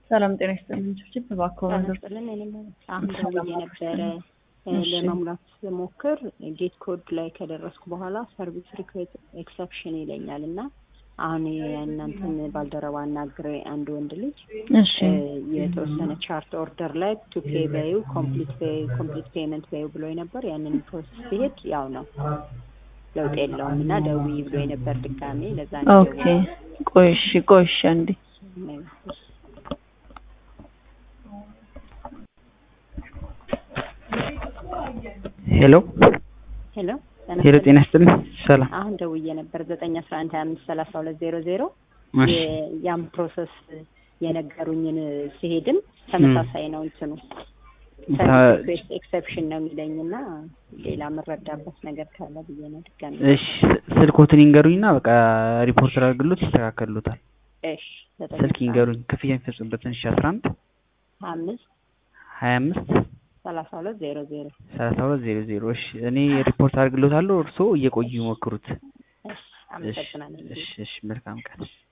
ሰላም ጤና ይስጥልኝ። ችፕ እባክዎ ስጥልን አሁን ደውዬ ነበረ ለመሙላት ስሞክር ጌት ኮድ ላይ ከደረስኩ በኋላ ሰርቪስ ሪኩዌስት ኤክሰፕሽን ይለኛል እና አሁን የእናንተን ባልደረባ አናግሬ አንድ ወንድ ልጅ እሺ የተወሰነ ቻርት ኦርደር ላይ ቱ ፔ በዩ ኮምፕሊት ኮምፕሊት ፔመንት በዩ ብሎ ነበር። ያንን ፕሮሰስ ሲሄድ ያው ነው ለውጥ የለውም እና ደውዪ ብሎ ነበር ድጋሜ ለዛ ነው ኦኬ ቆይ እሺ ቆይ እሺ አንዴ ሄሎ ሄሎ ሄሎ፣ ጤና ይስጥልኝ። ሰላም። አሁን ደውዬ ነበር ዘጠኝ አስራ አንድ ሀያ አምስት ሰላሳ ሁለት ዜሮ ዜሮ እሺ ያም ፕሮሰስ የነገሩኝን ሲሄድም ተመሳሳይ ነው እንትኑ ሰርቪስ ኤክሰፕሽን ነው የሚለኝ እና ሌላ የምረዳበት ነገር ካለ ብዬ ነው ድጋሚ። እሺ ስልኮትን ይንገሩኝና በቃ ሪፖርት አድርግሎት ይስተካከሉታል። እሽ ስልክ ይንገሩኝ ክፍያ የሚፈጽምበትን እሺ አስራ አንድ ሀያ አምስት ሀያ አምስት ሰላሳ ሁለት ዜሮ ዜሮ ሰላሳ ሁለት ዜሮ ዜሮ እሺ እኔ ሪፖርት አድርግሎታለሁ እርስዎ እየቆዩ ይሞክሩት። እሺ አመሰግናለሁ። እሺ እሺ መልካም ቀን።